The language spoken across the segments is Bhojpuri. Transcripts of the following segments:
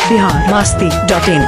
बिहार मास्ती डॉट इन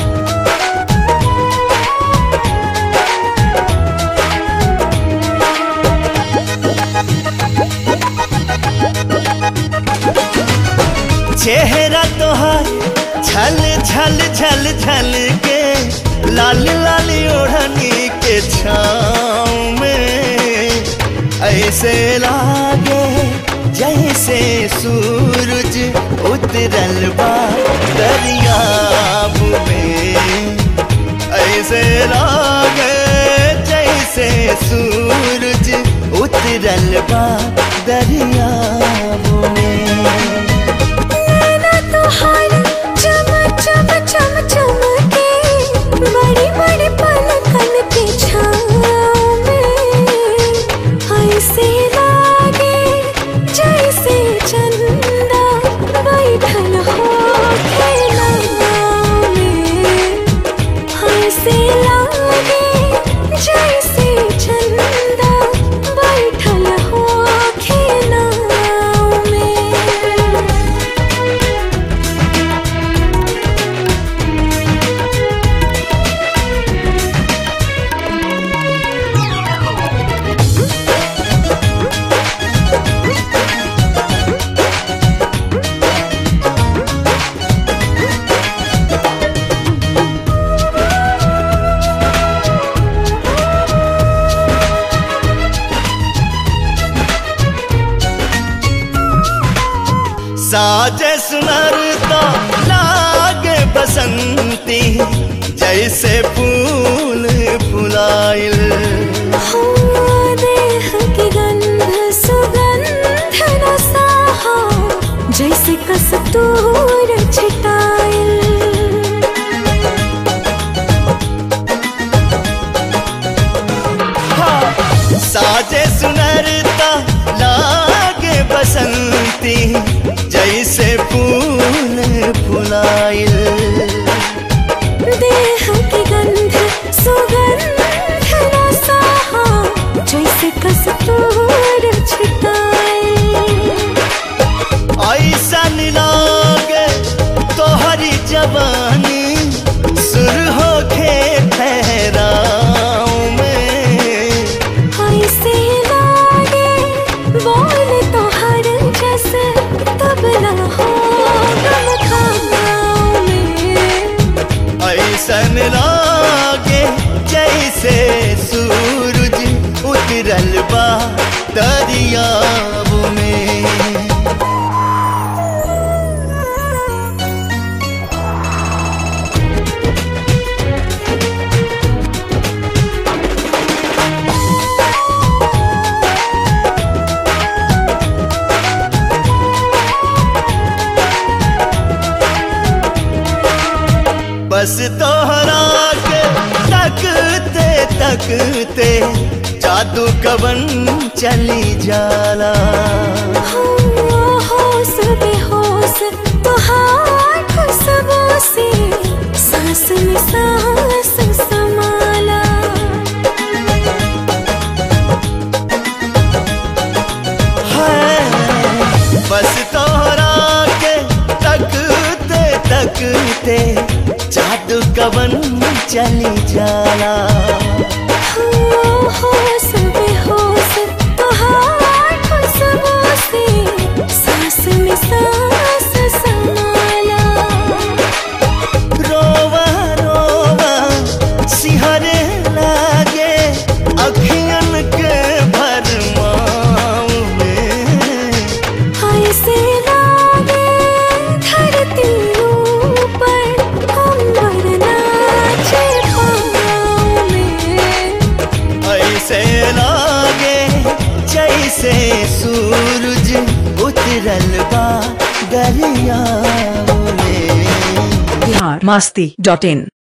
चेहरा तोहार छल छल छल छल के लाल लाल ओढ़नी के छाँव में ऐसे लागे जैसे सूरज उतरल बा दरियाब में ऐसे लागे जैसे सूरज उतरल बा दरियाब में नैना तोहार चम चम चम चमके बड़ी बड़ी पलकन के छाँव में ऐसे लागे जैसे चंदा बैठल हो खेलना में ऐसे लागे जैसे चंदा बैठल हो खेलना में साजे सुनरता लागे बसंती जैसे फूल फुलाइल हो देह की गंध सुगंध रसाहा जैसे कस्तूर छिटाइल साजे सुनरता लागे बसंती जैसे फूल फुलाइल देह की गंध सुगंध रसाहा जैसे कस्तूर छिटाइल ऐसन लागे तोहरी जवानी सुर होके ठहराव में ऐसे लागे बोल तो हर जैसे तबला हो गम खानाओं में ऐसन लागे जैसे सूरज उतरल बा दरियाब में बस तोहरा के तकते तकते जादू कवन चली जाला हो होश बेहोश तुहार खुशबू से सांस में सांस समाला है बस तोहरा के तकते तकते जादू कवन चली जाला हो होश बेहोश तुहार खुशबू से सांस में सांस समाला रोवा रोवा सिहरे लागे अखियन के भरमाव में ऐसे लागे धरती ऊपर अंबर नाचे पाँव में ऐसे लागे जैसे सूरज उतरल बा दरिया में बिहार मास्ती डॉट इन